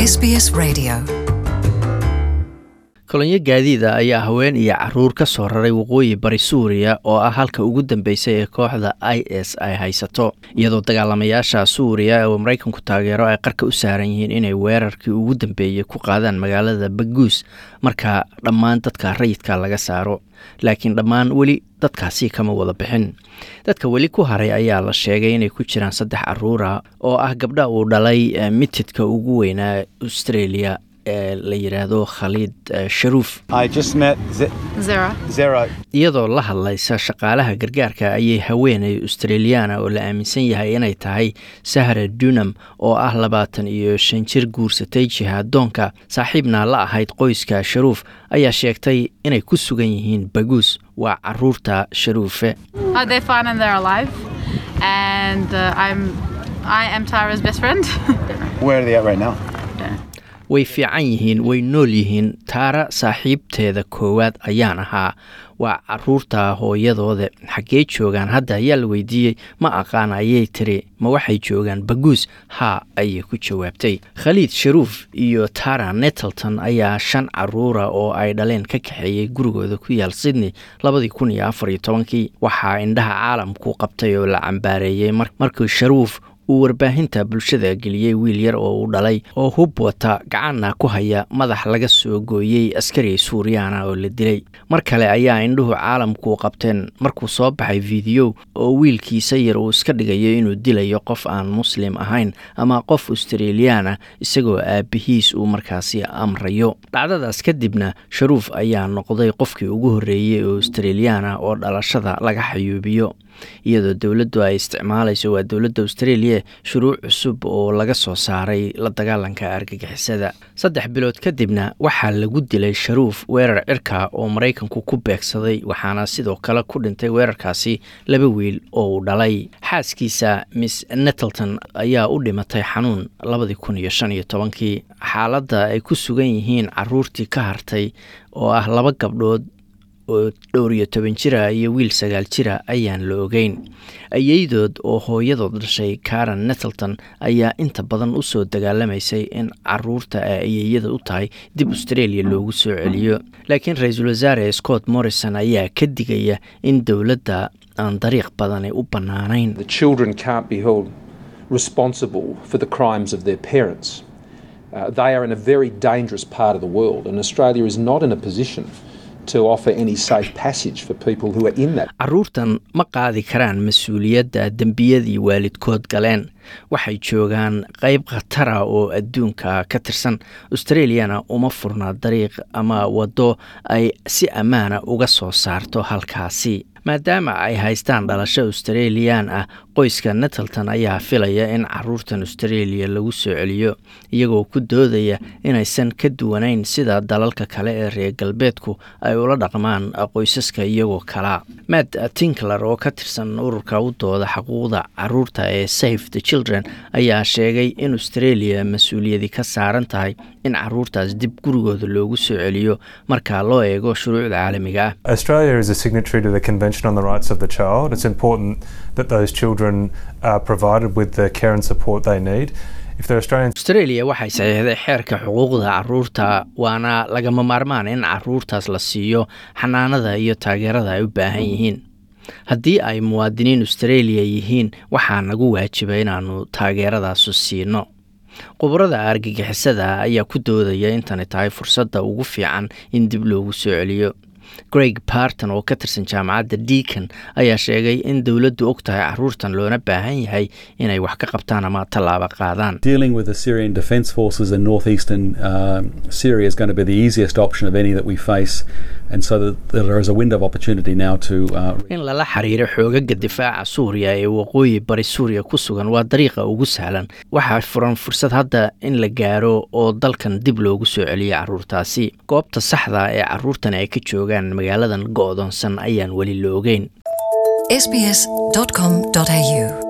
SBS Radio. kolonyo gaadiida ayaa haween iyo caruur ka soo raray waqooyi bari suuriya oo ah halka ugu dambeysay ee kooxda i s ay haysato iyadoo dagaalamayaasha suuriya oo maraykanku taageero ay qarka u saaran yihiin inay weerarkii ugu dambeeyey ku qaadaan magaalada baguus marka dhammaan dadka rayidka laga saaro laakiin dhammaan weli dadkaasi kama wada bixin dadka weli ku haray ayaa la sheegay inay ku jiraan saddex caruura oo ah gabdha uu dhalay mitidka ugu weynaa australia ee la yidhaahdo khaliid sharuuf I just met Z- Zara. Zero. iyadoo la hadlaysa shaqaalaha gargaarka ayay haweenay australiyaana oo la aaminsan yahay inay tahay sahra dunham oo ah labaatan iyo shan jir guursatay jihaadoonka saaxiibna la ahayd qoyska sharuuf ayaa sheegtay inay ku sugan yihiin baguus waa caruurta sharuufe Uh, they're fine and they're alive. And uh, I'm, I am Tara's best friend. Where are they at right now? way fiican yihiin way nool yihiin taara saaxiibteeda koowaad ayaan ahaa waa caruurta hooyadooda xaggee joogaan hadda ayaa la weydiiyey ma aqaan ayay tiri ma waxay joogaan baguus haa ayay ku jawaabtay khaliid sharuuf iyo tara nettleton ayaa shan caruura oo ay dhaleen ka kaxeeyey gurigooda ku yaal sydney labadii kun iyo afar iyo tobankii waxaa indhaha caalamku qabtay oo la cambaareeyey markii sharuuf uu warbaahinta bulshada geliyey wiil yar oo uu dhalay oo hub wata gacanna ku haya madax laga soo gooyey askari suuriyaana oo la dilay mar kale ayaa indhuhu caalamku qabteen markuu soo baxay fideyo oo wiilkiisa yar uu iska dhigayo inuu dilayo qof aan muslim ahayn ama qof australiyaana isagoo aabihiis uu markaasi amrayo dhacdadaas kadibna sharuuf ayaa noqday qofkii ugu horreeyey oo australiyaana oo dhalashada laga xayuubiyo iyadoo dowladdu ay isticmaalayso waa dowladda australia shuruuc cusub oo laga soo saaray la dagaalanka argagixisada saddex bilood kadibna waxaa lagu dilay sharuuf weerar cirka oo maraykanku ku beegsaday waxaana sidoo kale ku dhintay weerarkaasi laba wiil oo uu dhalay xaaskiisa miss nettleton ayaa u dhimatay xanuun labadii kun iyo shan iyo tobankii xaaladda ay ku sugan yihiin caruurtii ka hartay oo ah laba gabdhood oo dhowr iyo toban jira iyo wiil sagaal jira ayaan la ogeyn ayeydood oo hooyadood dhashay karen nettleton ayaa inta badan u soo dagaalamaysay in caruurta ay ayeyada u tahay dib australia loogu soo celiyo laakiin ra-iisul wasaare scott morrison ayaa ka digaya in dowladda aan dariiq badani u bannaanayn The children can't be held responsible for the crimes of their parents. Uh, they are in a very dangerous part of the world, and Australia is not in a position to offer any safe passage for people who are in that. caruurtan ma qaadi karaan mas-uuliyadda dembiyadii waalidkood galeen waxay joogaan qeyb khatara oo adduunka ka tirsan australiana uma furna dariiq ama waddo ay si ammaana uga soo saarto halkaasi maadaama ay haystaan dhalasho australiyan ah qoyska nettleton ayaa filaya in caruurtan australia lagu soo celiyo iyagoo ku doodaya inaysan ka duwanayn sida dalalka kale ee reer galbeedku ay ula dhaqmaan qoysaska iyagoo kala matt tinkler oo ka tirsan ururka u dooda xuquuqda caruurta ee safe the children ayaa sheegay in australia mas-uuliyadi ka saaran tahay in caruurtaas dib gurigooda loogu soo celiyo marka loo eego shuruucda caalamiga ah Australia is a signatory to the Convention on the Rights of the Child. It's important that those children are provided with the care and support they need. If they're Australian australia waxay saxiixday xeerka xuquuqda caruurta waana lagama maarmaan in caruurtaas la siiyo xanaanada iyo taageerada ay u baahan yihiin haddii ay muwaadiniin australia yihiin waxaa nagu waajiba inaannu taageeradaasu siino khubarada argagixisada ayaa ku doodaya intani tahay fursadda ugu fiican in dib loogu soo celiyo greg barton oo ka tirsan jaamacadda deacon ayaa sheegay in dowladdu og tahay caruurtan loona baahan yahay inay wax ka qabtaan ama tallaabo qaadaan Dealing with the Syrian Defence Forces in northeastern um, Syria is going to be the easiest option of any that we face, and so that there is a window of opportunity now to. Uh, in lala xiriiro xoogaga difaaca suuriya ee waqooyi bari suuriya ku sugan waa dariiqa ugu sahlan waxaa furan fursad hadda in la gaaro oo dalkan dib loogu soo celiyo caruurtaasi goobta saxda ee caruurtan ay ka joogaan magaaladan go'doonsan ayaan weli la ogeyn sbs.com.au